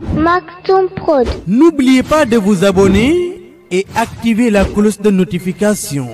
Maktoum Prod. N'oubliez pas de vous abonner et activer la cloche de notification.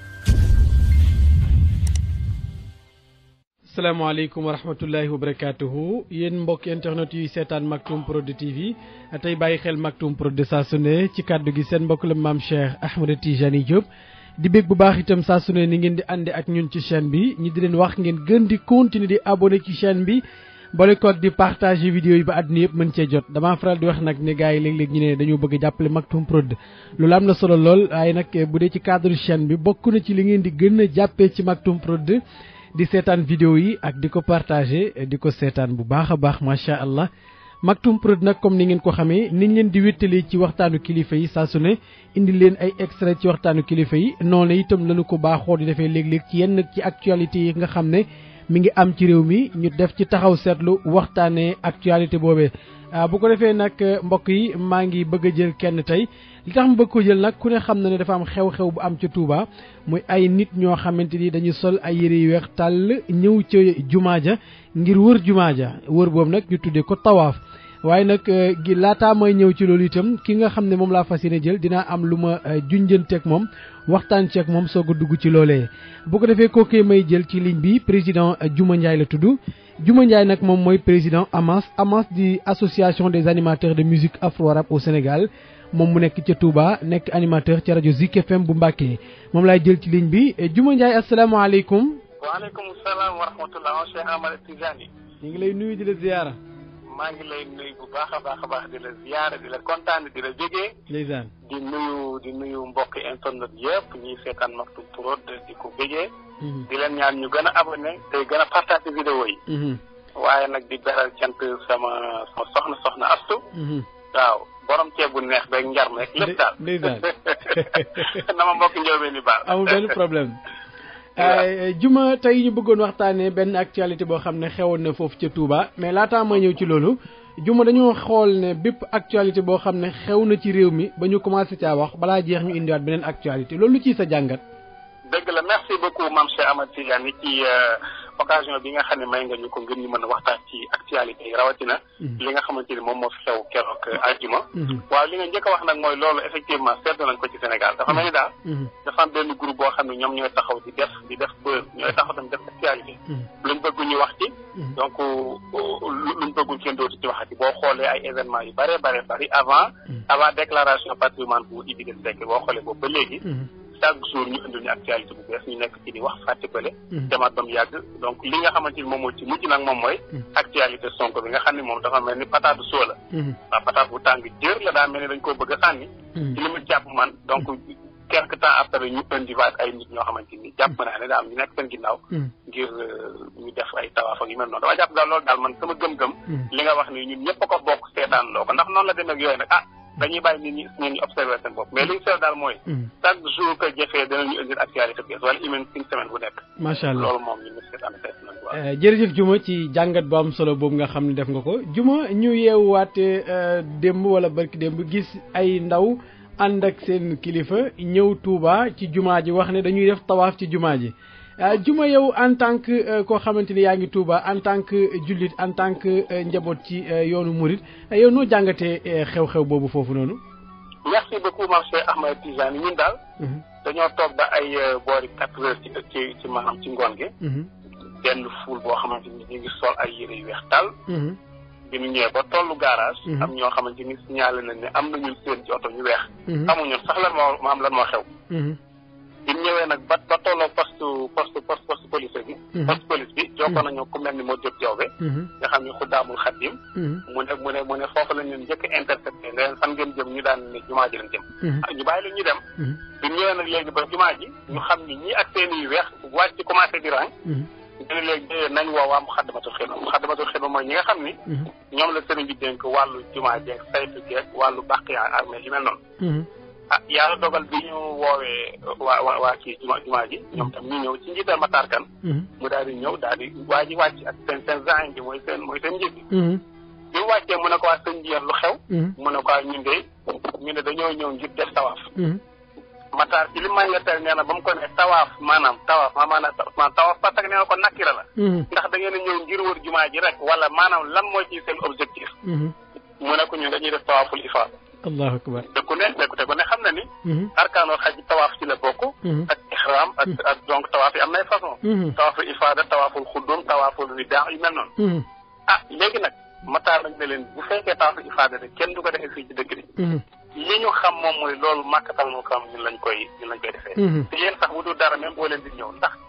salaamaaleykum wa rahmatullahi wa barakaatuhu yéen mbokk internet yuy seetaan Maktoum Prod TV tey bàyyi xel Maktoum Prod saa su ne ci kàddu gi seen mbokk la maam Cheikh Ahmed Tijani Diop di bég bu baax itam saa su ne ni ngeen di ànde ak ñun ci chaîne bi ñi di leen wax ngeen gën di continuer di abonné ci chaîne bi boole koog di partager vidéo yi ba àdduna yëpp mën cee jot damaa faral di wax nag ne gars yi léeg-léeg ñu ne dañoo bëgg a jàppale Maktoum Prod loolu am na solo lool waaye nag bu dee ci cadre chaîne bi bokk na ci li ngeen di gën a jàppee ci Maktoum Prod di seetaan vidéo yi ak di ko partager di ko seetaan bu baax a baax macha allah Maktoum Prod nag comme ni ngeen ko xamee niñ leen di wéttali ci waxtaanu kilifa yi saa su ne indi leen ay extrait ci waxtaanu kilifa yi noonu itam lañu ko baaxoo di defee léeg-léeg ci yenn ci actualité yi nga xam ne mi ngi am ci réew mi ñu def ci taxaw seetlu waxtaanee actualité boobee. bu ko defee nag mbokk yi maa ngi bëgg a jël kenn tey li tax mu bëgg ko jël nag ku ne xam na ne dafa am xew-xew bu am ca Touba muy ay nit ñoo xamante ni dañuy sol ay yére yu weex tàll ñëw ca jumaa ja ngir wër jumaa ja wër boobu nag ñu tuddee ko tawaaf waaye nag gi laataa may ñëw ci loolu itam ki nga xam ne moom laa fas yéene jël dinaa am lu ma junjanteeg moom waxtaan ceeg moom soog a dugg ci loolee. bu ko defee kookee may jël ci ligne bi président Juma Ndiaye la tudd Juma Ndiaye nag moom mooy président AMAS AMAS di association des animateurs de musique afro-arabe au Sénégal moom mu nekk ca Touba nekk animateur ca rajo Zik FM bu Mbàkke moom laay jël ci ligne bi Juma Ndiaye asalaamaaleykum. waaleykum salaam wa rahmatulah Cheikh Ahmed Tijani. ñu ngi lay nuyu di la ziyaara. maa ngi lay nuyu bu baax a baax a baax di la ziyaara di la kontaan di la jógee. ndeysaan. di nuyu di nuyu mbokk internet yëpp ñuy seetaan Maktoum Prod di ko bëggee. di leen ñaan ñu gën a abonné te gën a partagé vidéo yi. waaye nag di beral cant sama sama soxna soxna astu. waaw borom ceeb bu neex beeg njar meeg lépp daal. ndeysaan. na ma mbokk njóobee ni baal. amul benn problème. Juma tey ñu bëggoon waxtaanee benn actualité boo xam ne xewoon na foofu ca Touba mais laataa ma ñëw ci loolu Juma dañoo xool ne bépp actualité boo xam ne xew na ci réew mi ba ñu commencé caa wax balaa jeex ñu indiwaat beneen actualité loolu ci sa jàngat. dëgg la merci beaucoup Mame Cheikh Ahmed Tidiane ci occasion bi nga xam ne may nga ñu ko ngir ñu mën a waxtaan ci actualité yi rawatina. li nga xamante ni moom moo fi xew keroog aljuma. waaw li nga njëkk a wax nag mooy loolu effectivement seetlu nañ ko ci Sénégal dafa mel ni daal. dafa am benn groupe boo xam ne ñoom ñooy taxaw di def di def buzz ñooy taxaw tamit def actualité. luñ bëgg ñu wax ci. donc luñ bëggul kenn dootu ci waxati boo xoolee ay événements yu bëree bëri bëri avant. avant déclaration patrimoine bu Idrissa Seck boo xoolee boobu ba léegi. chaque jour ñu indil ñu actualité bu bees ñu nekk ci di wax fàtte bële demaat ba mu yàgg donc li nga xamante ni moom moo ci mujj nag moom mooy actualité Sonko bi nga xam ne moom dafa mel ni pataatu soo la waaw pataat bu tàng jër la daa mel ni dañ koo bëgg a sànni ci li mu jàpp man donc quelque temps après ñu indiwaat ay nit ñoo xamante ni jàpp naa ne daal ñu nekk seen ginnaaw ngir ñu def ay tawaaf ak yu mel noonu dama jàpp daal loolu daal man sama gëm-gëm li nga wax ni ñun ñëpp a ko bokk seetaan loo ko ndax noonu la demee ak yooyu nag ah dañuy bàyyi nit ñi nit ñi observé seen bopp mais li ñu seet daal mooy. chaque jour que jëfee danañu indil actualité bees wala une une semaine bu nekk. macha allah loolu moom ñu ngi seet ànd seet nañu waaw. jërëjëf Juma ci jàngat bu am solo boobu nga xam ne def nga ko Juma ñu yeewaate démb wala barki démb gis ay ndaw ànd ak seen kilifa ñëw Touba ci jumaa ji wax ne dañuy def tawaaf ci jumaa ji. Juma yow en tant que koo xamante ni yaa ngi Touba en tant que jullit en tant que njaboot ci yoonu Mouride yow noo jàngatee xew-xew boobu foofu noonu. merci beaucoup Mame Cheikh Ahmed Tijani ñun daal. dañoo toog ba ay boori quatre heures ci ci ci maanaam ci ngoon gi. benn ful boo xamante ni ñu ngi sol ay yére yu weex tàll. bi ñu ñëwee ba tollu garage. am ñoo xamante ni signalé nañ ne am nañu seen ci oto ñu weex. xamuñu sax lan moo maam lan moo xew. bi ñu ñëwee nag ba ba tolloo poste poste poste poste police bi. poste police bi jokkoo nañu ku mel ni moo jot jaww nga xam ni xuddaamul xaddim. mu ne mu ne mu ne foofu lañ leen njëkk a intercepté ne leen fan ngeen jëm ñu daan ne jumaa ji lañ jëm. ñu bàyyi leen ñu dem. bi ñu ñëwee nag léegi ba jumaa ji ñu xam ni ñii ak seen yu weex wàcc commencé di rang. ñu ne léegi nañ woo waa Muxaddamatul Xidma Muxaddamatul Xidma mooy ñi nga xam ni. ñoom la sëriñ bi dénk wàllu jumaa jeeg saytu jeeg wàllu bàq yaa armée yi mel noonu. ah yàlla dogal bi ñu woowee waa waa waa kii juma jumaa ji ñoom tam ñu ñëw ci njiital Matar Kan mu daal di ñëw daal di waa ji wàcc ak seen seen zain bi mooy seen mooy seen njiit bi bi mu wàccee mu ne ko waa sëñ bi lu xew mu ne ko waa ñun de ñu ne dañoo ñëw ngir def tawaaf Matar ci li may nga tel nee na ba mu ko ne tawaaf maanaam tawaaf ma maanaam tawaaf parce que nee na ko nakkira la ndax da ngeen a ñëw ngir wër jumaa ji rek wala maanaam lan mooy ci seen objectif mu ne ko ñun dañuy def tawaaful ifaada allahu akbar te ku ne te ku ne xam na ni Mhm. arkaanul xaj tawaaf ci la bokk Mhm. ak ihram ak ak donc tawaaf yi am nay façon Mhm. tawaaful ifaada tawaaful xuddum tawaaful widaa yu mel noonu Mhm. ah léegi nag mataar nañ ne leen bu fekkee tawaaful ifaada de kenn du ko defee fii ci dëkk bi Mhm. li ñu xam moom mooy loolu màkkatal mu xam ñun lañ koy ñun lañ koy defee Mhm. te yéen sax bu dul dara même boo leen di ñëw ndax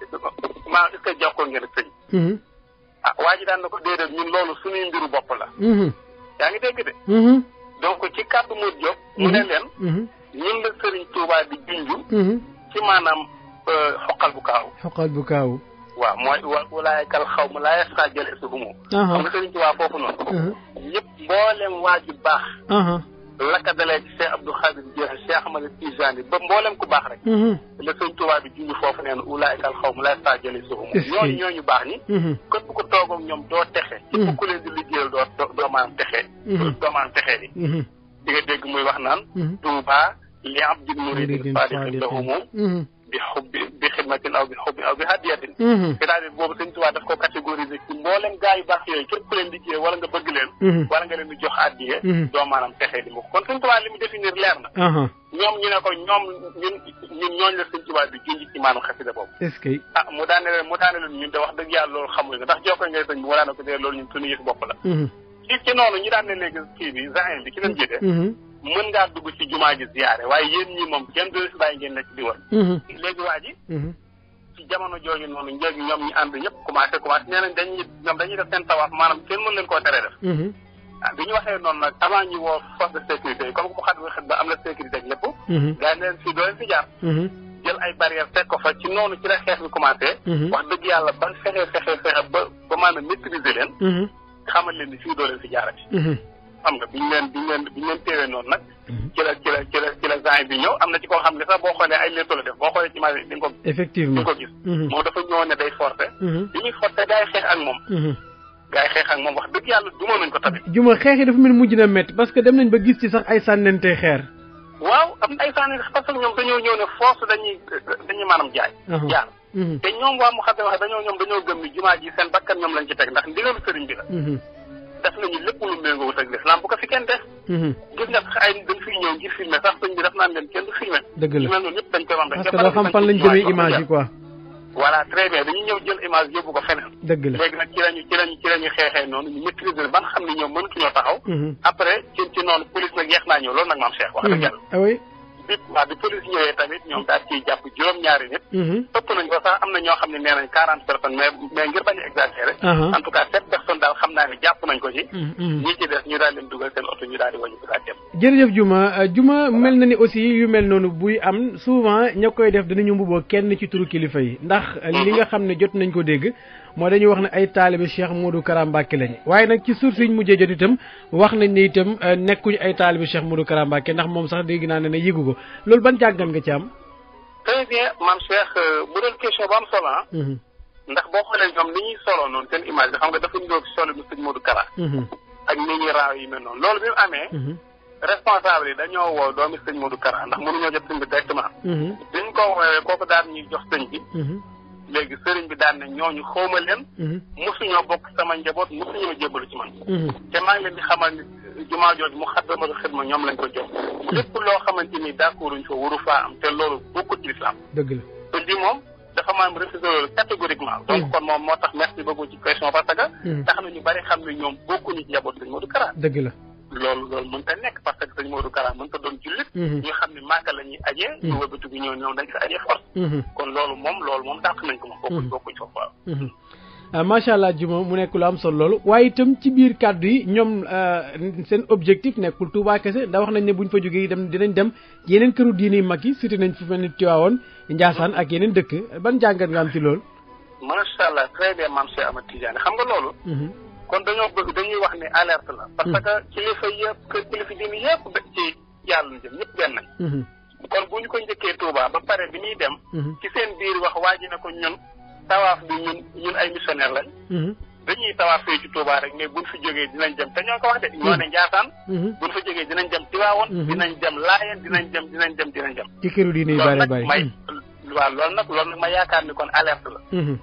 maa est-ce que jokkoo ngeen ak sëñ Mhm. ah waa ji daan na ko déedéet ñun loolu suñuy mbiru bopp la Mhm. yaa ngi dégg de Mhm. donc ci kàddu mu jóg mu ne leen Mhm. ñun la Sëriñ Tuubaa di junju Mhm. ci maanaam euh, xoqal bu kaaw xoqal bu kaawu waaw mooy wa walaay kal xaw ma laay saa jële si humu aha xam nga Sëriñ Tuubaa foofu noonu aha ñëpp mboolem waa ju baax aha la ka dalee ci Cheikh Abdou Khadir Dieng Cheikh Ahmad Tijani ba mboolem ku baax rek Mhm. la Sëriñ Tuubaa di junju foofu neen walaay kal xaw ma laay saa jële si humu Est-ce que- ñooñu ñooñu baax ñi Mhm. képp ku toog ak ñoom doo texe ci Mhm. ku leen di liggéeyal doo doo doo maanaam texe Mhm. doo maanaam texe di Mhm. di nga dégg muy wax naan Mhm. Tuuba li abdin muridin muridin sadiqin lahumu Mhm. bi xubbi bi xidmatin aw bi xubbi aw bi hadiyatin Mhm. c'est-à-dire boobu sëñ Tuubaa daf ko catégoriser ci mboolem gaa yu baax yooyu képp ku leen liggéey wala nga bëgg leen Mhm. wala nga leen di jox addiye Mhm. doo maanaam texee di mukk kon sëñ Tuubaa li mu définir leer na aha ñoom ñu ne ko ñoom ñun ñun ñooñu la sëñ Tuubaa di junj ci maanaam xasida boobu est-ce que ah mu daane leen mu daane leen ñun de wax dëgg yàlla loolu xamul nga ndax jokko ngay sëñ bi mu daane ko dee loolu ñun suñu yëf bopp la Mhm. ci ci noonu ñu daan ne léegi kii bi zain bi ki leen jiite Mhm. mën ngaa dugg ci jumaa ji ziyaare waaye yéen ñi moom kenn du fi bàyyi ngeen nekk di wër Mhm. léegi waa ji Mhm. ci jamono jooju noonu njëgi ñoom ñi ànd ñëpp commencé commencé nee nañ dañuy ñoom dañuy def seen tawaaf maanaam kenn mën leen koo teree def Mhm. ah bi ñu waxee noonu nag avant ñu woo force de sécurité yi comme que mu xat xet ba am na sécurité ak lépp Mhm. gars yi ne leen fii doo leen fi jaar Mhm. jël ay barrière teg ko fa ci noonu ci la xeex bi commencé Mhm. wax dëgg yàlla ban fexe fexe fexe ba ba maanaam maîtriser leen Mhm. xamal leen ni fii doo leen fi jaarati Mhm. xam nga biñu leen biñu leen biñu leen téewee noonu nag ci la ci la ci la ci la gen bi ñëw am na ci koo xam ne sax boo xoolee ay létto la def boo xoolee ci image bi di nga ko di effectivement nga ko gis Mhm. moom dafa ñëwoon ne day forcé Mhm. bi ñuy forcé gars yi xeex ak moom Mhm. gars yi xeex ak moom wax dëgg yàlla duma nañ ko tamit juma xeex yi dafa mel mujj na métti parce que dem nañ ba gis ci sax ay sànnente xeer waaw am na ay sànni parce que ñoom dañoo ñëw ne force dañuy dañuy maanaam jaay Aha. jaar Mhm. te ñoom waa mu xase wax dañoo ñoom dañoo gëm ni jumaa ji seen bakkan ñoom lañ ci teg ndax ndigalu sëriñ bi la Mhm. def nañu lépp lu méngoowut ak l'islam bu ko fi kenn def Mhm. gis nga sax ay dañ fiy ñëw ngir filmer sax sëñ bi def naan leen kenn du filmer dëgg yu la mel noonu ñëpp dañ koy wax parce que doo xam fan lañ jëmee image yi quoi voilà très bien dañuy ñëw jël image yóbbu ko feneen dëgg la léegi nag ci lañu ci lañu ci lañu xeexee noonu ñu maîtriser ba nga xam ne ñoom mënatuñoo taxaw Mhm. après ci ci noonu police nag yeex naa ñëw loolu nag maam Cheikh wax dëgg Mhm. yàlla ah oui bi waaw bi police ñëwee tamit ñoom daal ciy jàpp juróom-ñaari nit Mhm. ëpp nañ ko sax am na ñoo xam ne nee nañ quarante personnes mais mais ngir bañ a exagérer Aha. en tout cas sept personnes daal xam naa ne jàpp nañ ko ci Mhm. Mhm. ñi ci des ñu daal leen dugal seen oto ñu daal di wàññi ko daal dem jërëjëf Juma euh, Juma mel na ni aussi yu mel noonu buy am souvent ña koy def dinañu mbuboo kenn ci turu kilifa yi ndax euh, li nga xam ne jot nañ ko dégg moo dañuy wax ne ay taalibe Cheikh Modou Kara Mbacké lañ waaye nag ci source yi ñu mujjee jot itam wax nañ ne itam euh, nekkuñu ay taalibe Cheikh Modou Kara Mbacké ndax moom sax dégg naa ne ne yëgu ko loolu ban jàngat nga ci am. très bien maam Cheikh euh, bu doon question bu am solo ah Mhm. ndax boo xoolee ñoom ni ñuy solo noonu seen image bi xam nga dafa ñëw ci solo bi sëñ Modou Kara Mhm. ak ni ñuy raaw yi mel noonu loolu bi mu amee Mhm. responsable yi dañoo woo doomi sëñ Modou Kara ndax mënuñoo jot sëñ bi directement Mhm. biñ ko woowee kooku daan ñuy jox sëñ bi Mhm. léegi sëriñ bi daan ne ñooñu xawma leen Mhm. mosuñoo bokk sama njaboot mosuñoo jébbalu ci man Mhm. te maa ngi leen di xamal ni jumaa jooju mu xaddamatu xidma ñoom lañ ko jox lépp loo xamante ni d'accord uñ fa waru faa am te loolu bokkut ci lislaam dëgg la. te lii moom dafa maam refusé loolu catégoriquement donc Mhm. kon moom moo tax merci beaucoup ci question parce que Mhm. tax na ñu bari xam ne ñoom bokkuñu ci njaboot sëñ Modou Kara dëgg la. loolu loolu mënta nekk parce que sëñ Modou Kara mënta doon jullit Mhm. ñu xam ne Màkka la ñuy ajee ñu Mhm. wëlbatu gi ñëw ñoom dañ fi ajee force Mhm. kon loolu moom loolu moom dàq nañ ko moom bokkuñ Mhm. bokkuñ foofu waaw Mhm. ah macha allah Juma mu nekk lu am solo loolu waaye itam ci biir kàddu yi ñoom euh, seen objectif nekkul Touba kese ndax wax nañ ne buñ fa jógee dem dinañ dem yeneen këru diine yu mag yi surtout nañ fu mel ni Tivaouane Ndiassane ak yeneen dëkk ban jàngat nga am ci loolu. macha allah très bien maam Cheikh Ahmad Tidiane xam nga loolu Mhm. kon dañoo bëgg dañuy wax ni alerte la parce que kilifa yëpp kër kilifa diine yëpp da ci yàlla ñu jëm ñëpp benn nañ Mhm. kon bu ñu ko njëkkee Touba ba pare bi ñuy dem Mhm. ci seen biir wax waa ji ne ko ñun tawaaf bi ñun ñun ay missionnaire lañ Mhm. dañuy tawaaf fee ci Touba rek mais buñ fi jógee dinañ dem te ñoo ko wax de ñoo ne Njaasaan Mhm. buñ fa jógee dinañ dem Tiwaawoon Mhm. dinañ dem Laayeen dinañ dem dinañ dem dinañ dem ci këru diine yu loolu bare nag bare. may waaw loolu nag loolu nag ma yaakaar ni kon alerte la Mhm.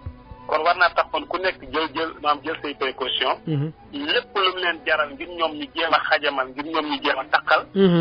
kon war naa tax kon ku nekk jël jël maam jël say précaution lépp lu mu leen jaral ngir ñoom ñu jéem a xajamal ngir ñoom ñu jéem a taqal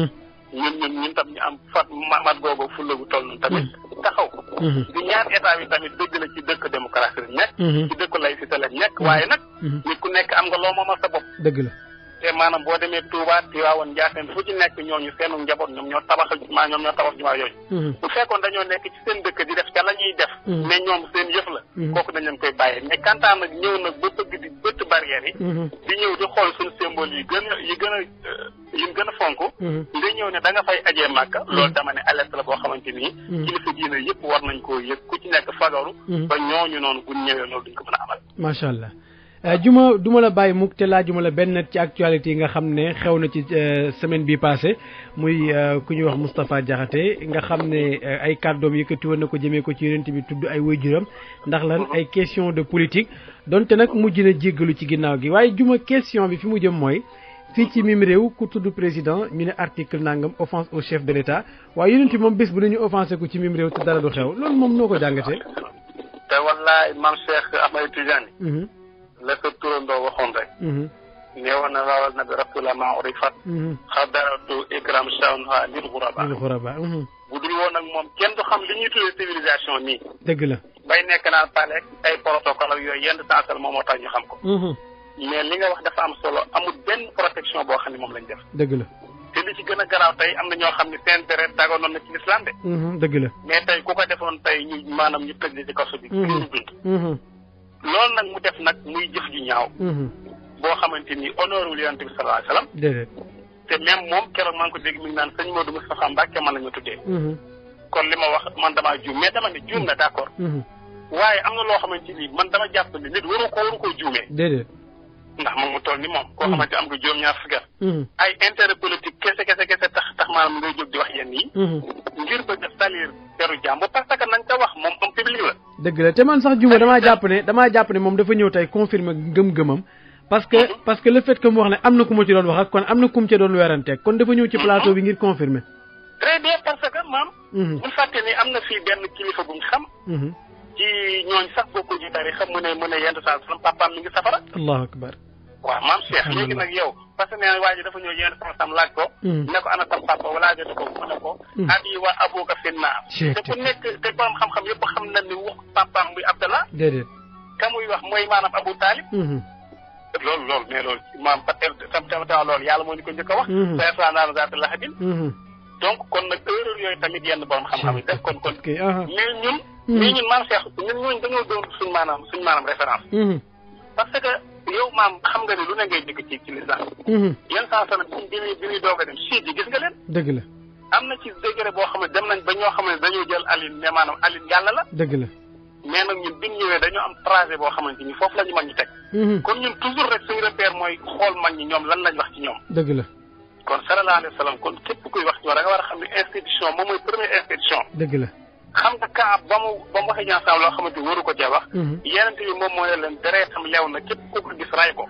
ñun ñun ñun tam ñu am fat mat googu fulla gu toll noonu tamit taxaw di ñaan état bi tamit dëgg la ci dëkk démocratie la nekk ci dëkk laïcité la nekk waaye nag nit ku nekk am nga loo moomal sa bopp dëgg la te maanaam boo demee Touba Tivaouane Ndiassane fu ci nekk ñooñu seenu njaboot ñoom ñoo tabaxal jumaa ñoom ñoo tabax jumaa yooyu bu fekkoon dañoo nekk ci seen dëkk di def ca la ñuy def mais ñoom seen yëf la kooku dañ leen koy bàyyee mais kantaan nag ñëw nag ba bëgg di bëtt barrières yi di ñëw di xool suñu symbole yi gën a yi gën a yi gën a fonk nga ñëw ne da nga fay ajee màkka loolu dama ne alerte la boo xamante nii kilifa diina yëpp war nañ koo yëg ku ci nekk fagaru ba ñooñu noonu buñ ñëwee loolu duñ ko mën a amal macha allah juma du ma la bàyyi mukk te laajuma la benn ci actualité yi nga xam ne xew na ci semaine bi passé muy ku ñuy wax Moustapha Diakhaté nga xam ne ay kàddoom yëkkati woon na ko jëmee ko ci yonent bi tudd ay waajuram ndax lan ay question de politique donte nag mujj na jéggalu ci ginnaaw gi waaye juma question bi fi mu jëm mooy fii ci mim réew ku tudd président ñu ne article nangam offense au chef de l' état waaye yonent bi moom bés bu nañu offensé ko ci mim réew te dara du xew loolu moom noo ko jàngatee. te wallaay maam Cheikh Ahmed Tidiane la sa turandoo waxoon rek neewoon na waawal na bi rasulullah ma urifat xadaratu ikram shawnha lil xuraba lil xuraba bu dul woon nag moom kenn du xam li ñuy tuddee civilisation nii dëgg la bay nekk naan paleeg ay protocole ak yooyu yenn sensal moom moo tax ñu xam ko mais li nga wax dafa am solo amul benn protection boo xam ne moom lañ def dëgg la te li ci gën a garaaw tey am na ñoo xam ne seen deret dagoon na ci l'islam de dëgg la mais tey ku ko defoon tey ñu maanaam ñu tëj ci kaso bi ñu dund loolu nag mu def nag muy jëf ju ñaaw boo xamante ni honneur wul yonente bi sallallahu alayhi wasallam déedéet te même moom keroog maa ngi ko dégg mi ngi naan sëñ Modou Moustapha Mbacke man la ñu tuddee kon li ma wax man damaa juum mais dama ne juum na d'accord waaye am na loo xamante ni man dama jàpp ne nit waru ko waru koo juumee déedéet ndax moom mu toll ni moom koo xamante am nga juróom ñaar fukki at ay intérêt politique kese kese kese tax tax maanaam ngay jóg di wax yenn yi ngir bëgg a salir teru jàmbur parce que nañ ca wax moom am public la dëgg la te man sax juma damaa jàpp ne damaa jàpp ne moom dafa ñëw tey confirmer ngëm-ngëmam parce que parce que le fait que mu wax ne am na ku ma ci doon wax ak kon am na ku mu ci doon weranteeg kon dafa ñëw ci plateau bi ngir confirmer très bien parce que maam bu fàtte ni am na fii benn kilifa bu ñu xam ci ñooñ sax bokku ci tari xam mu ne mu ne yenn saa sam papaam mi ngi safara allahu akbar waaw maam Cheikh léegi nag yow parce que nee na waa ji dafa ñëw yenn saa sam laaj ko ne ko ana sam papa wala jot ko mu ne ko abi wa abuka fi naar te ku nekk te borom xam-xam yëpp xam na ni wax papaam muy Abdallah déedéet ka muy wax mooy maanaam Abu Talib loolu loolu mais loolu maam ba tam tam tam loolu yàlla moo ñu ko njëkk a wax sa naan zaata lahabin donc kon nag erreur yooyu tamit yenn borom xam-xam yi def kon kon mais ñun mais ñun maam Cheikh ñun ñooñu dañoo doon suñ maanaam suñ maanaam référence parce que yow maam xam nga ne lu ne ngay dégg ci ci lislam yenn saa sana bi bi bi ñuy doog a dem siit yi gis nga leen dëgg la am na ci degré boo xam ne dem nañ ba ñoo xam ne dañoo jël aline ne maanaam aline yàlla la dëgg la mais nag ñun bi ñu ñëwee dañoo am trajet boo xamante ni foofu la ñu mag ñi teg kon ñun toujours rek suñu repère mooy xool mag ñi ñoom lan lañ wax ci ñoom dëgg la kon sallallahu alayhi wa sallam kon képp kuy wax ci war da nga war a xam ne institution moom mooy première institution dëgg la xam nga kaab ba mu ba mu waxee ñaansaam loo xamante waru ko cee wax yenente bi moom mooy leen dereetam leew na képp ku ko gis ray ko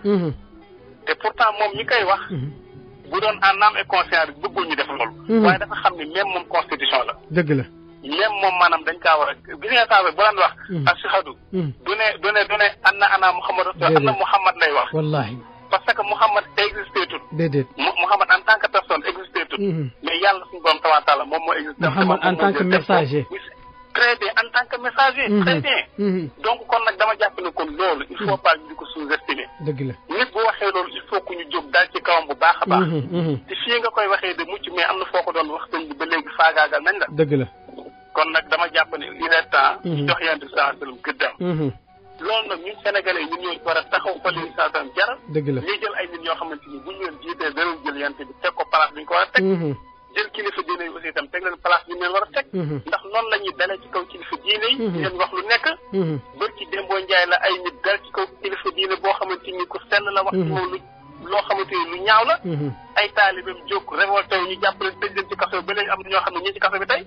te pourtant moom ñi koy wax bu doon en âme et conscience bëggul ñu def loolu waaye dafa xam ne même moom constitution la dëgg la même moom maanaam dañ kaa war a gis nga saa bu daan wax ashhadu du ne du ne du ne anna ana muhammad rasul anna muhammad lay wax wallahi parce que muhammad existé tout déedéet muhammad en tant que personne existé tout mais yàlla suñu borom tawa taala moom moo existé muhammad en tant que messager très bien en tant que messager très bien donc kon nag dama jàpp ne kon loolu il faut pas ñu di ko sous-estimer dëgg la nit bu waxee loolu il faut que ñu jóg daal ci kawam bu baax a baax te fii nga koy waxee de mucc mais am na foo ko doon wax sëñ bi ba léegi faagaagal nañ la dëgg la kon nag dama jàpp ne il est temps ñu jox yonent bi sallallahu alayhi wasallam gëddam loolu nag ñun sénégalais yi ñun ñoo war a taxaw fa leen sallallahu alayhi wasallam jaral dëgg la ñuy jël ay nit ñoo xamante ni bu ñu leen jiitee danañ jël yonent bi teg ko place bi ñu ko war a teg jël kilifa diine yi aussi itam teg leen place bi ñu leen war a teg ndax noonu la ñuy dalee ci kaw kilifa diine yi di leen wax lu nekk bër ci démboo njaay la ay nit dal ci kaw kilifa diine boo xamante ni ku sell la wax ci moom lu loo xamante ni lu ñaaw la ay taalibeem jóg révolté wu ñu jàpp leen tëj leen ci kaso bi ba léegi am na ñoo xam ne ñii ci kaso bi tey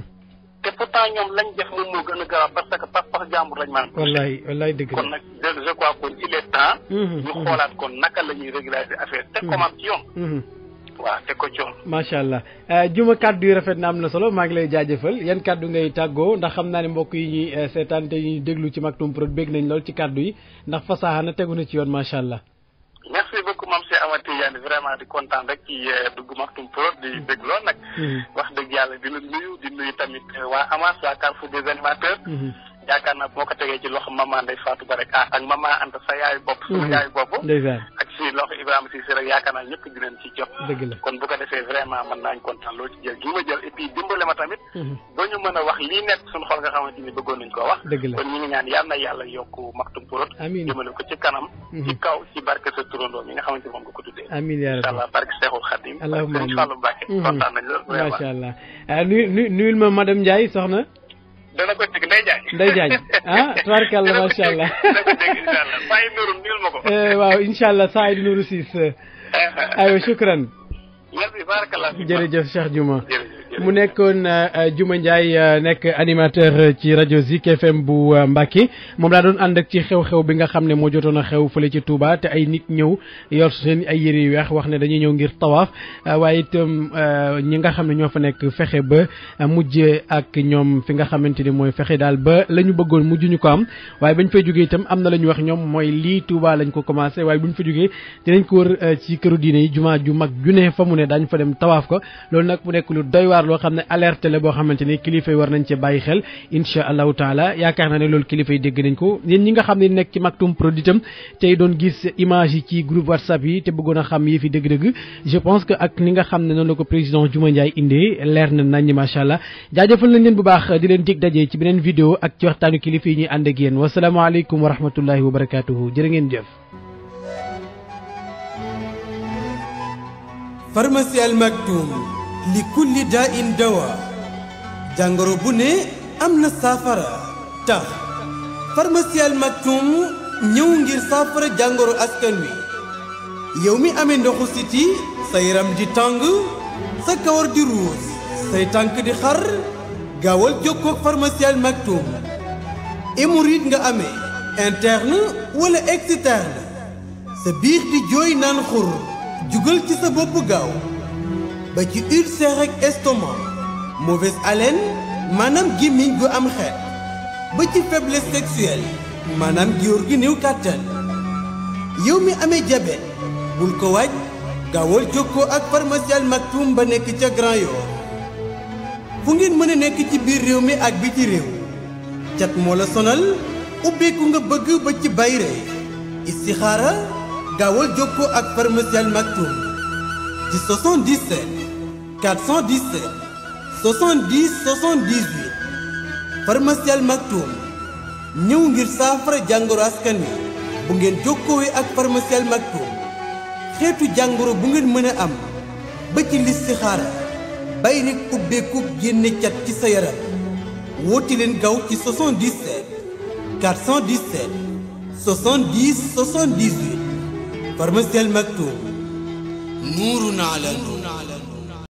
te pourtant ñoom lañ def moom moo gën a garaaw parce que pas pas jàmbur lañ maanaam wallaay wallaay dëgg kon nag je crois kon il est temps ñu xoolaat kon naka la ñuy régulariser affaire teg ko maam ci yoon waaw teg ko ci yoon. macha allah juma kàddu yi rafet na am na solo maa ngi lay jaajëfal yan kàddu ngay tàggoo ndax xam naa ne mbokk yi ñuy seetaan te ñuy déglu ci Maktoum Prod bég nañ lool ci kàddu yi ndax fasaxa na tegu na ci yoon macha allah. merci beaucoup Mame Cheikh Ahmed Tidiane vraiment di kontaan rek ci dugg Maktoum Prod di dégg lool nag. wax dëgg yàlla di la nuyu di nuyu tamit waa Amas waa Carrefour des animateurs. yaakaar naa moo ko tegee ci loxo maman Ndeye Fatou Ba rek ah ak maman Anta sa yaayu bopp. sama yaayu bopp. ndeysaan ak si loxo Ibrahima Cissé rek yaakaar naa ñëpp dinañ ci jot. dëgg la kon bu ko defee vraiment mën naañ kontaan loolu ci jël gi ma jël et puis dimbale ma tamit. ba ñu mën a wax lii nekk suñu xol nga xamante ni bëggoon nañ koo wax. dëgg la kon ñu ngi ñaan yal na yàlla yokk Maktoum Prod. amiin jëmale ko ci kanam. ci kaw ci barke sa turandoo mi nga xamante moom nga ko tuddee. amiin yaa incha rabbi allah barke Seexul Xadim. allahumma amiin Fallou Mbacke kontaan nañ loolu vraiment. macha allah nuyu nuyu nuyul ma madame Ndiaye soxna. dana ko dégg Ndeye Diagne. Ndeye Diagne ah tubaarkàlla macha allah. dana ko dégg incha allah saa yu nuru nuyul ma ko. waaw incha allah saa yi di nuuru siis aywa shukran. merci barakallah. jërëjëf Cheikh Juma. jërëjëf mu nekkoon Juma Ndiaye nekk animateur ci rajo Zik FM bu Mbacke moom laa doon ànd ak ci xew-xew bi nga xam ne moo jotoon a xew fële ci Touba te ay nit ñëw yor seen ay yére yu weex wax ne dañuy ñëw ngir tawaaf waaye itam ñi nga xam ne ñoo fa nekk fexe ba mujj ak ñoom fi nga xamante ni mooy fexe daal ba la ñu bëggoon mujj ñu ko am waaye bañ fay jógee itam am na la ñu wax ñoom mooy lii Touba lañ ko commencé waaye buñ fa jógee dinañ ko wër ci këru diine yi jumaa ju mag ju ne fa mu ne daañu fa dem tawaaf ko loolu nag mu nekk lu doy waar loo xam ne alerte la boo xamante ni kilifa yi war nañ cee bàyyi xel incha allahu taala yaakaar naa ne loolu kilifa yi dégg nañ ko yéen ñi nga xam ne nekk ci Maktoum Prod itam tey doon gis image yi ci groupe whatsapp yi te bëggoon a xam yi fi dëgg-dëgg je pense que ak ni nga xam ne noonu la ko président Juma Ndiaye indee leer na nañ macha allah jaajëfal nañ leen bu baax di leen dig daje ci beneen vidéo ak ci waxtaanu kilifa yi ñuy ànd ak yéen wasalaamaaleykum wa rahmatullahi wa barakatuhu jërë ngeen jëf pharmacie Al Maktoum li kulli daa in dawa jàngoro bu ne am na saafara tax pharmacie Al Maktoum ñëw ngir saafara jàngoro askan wi yow mi amee ndoxu siti sa yaram di tàng sa kawar di ruus say tànk di xar gaawal jokkoo ak pharmacie Al Maktoum hémorroïde nga amee interne wala externe sa biir di jooy naan xur jugal ci sa bopp gaaw ba ci ulcère ak estomac mauvaise haleine maanaam gémmiñ gu am xeet ba ci faiblesse sexuelle maanaam góor gi néew kàttan yow mi amee diabète bul ko waaj gaawal jokkoo ak pharmacie Al Maktoum ba nekk ca Grand Yoff fu ngeen mën a nekk ci biir réew mi ak biti réew cat moo la sonal ubbeeku nga bëgg ba ci bayre istixaara gaawal jokkoo ak pharmacie Al Maktoum ci 77 417 70 78 pharmacie Al Maktoum ñëw ngir saafara jàngoro askan wi bu ngeen jokkoowee ak pharmacie Al Maktoum xeetu jàngoro bu ngeen mën a am ba ci listixaara bay rek ubbeeku génne cat ci sa yaram woote leen gaaw ci 77 417 70 78 pharmacie Al Maktoum nuurun ala nuur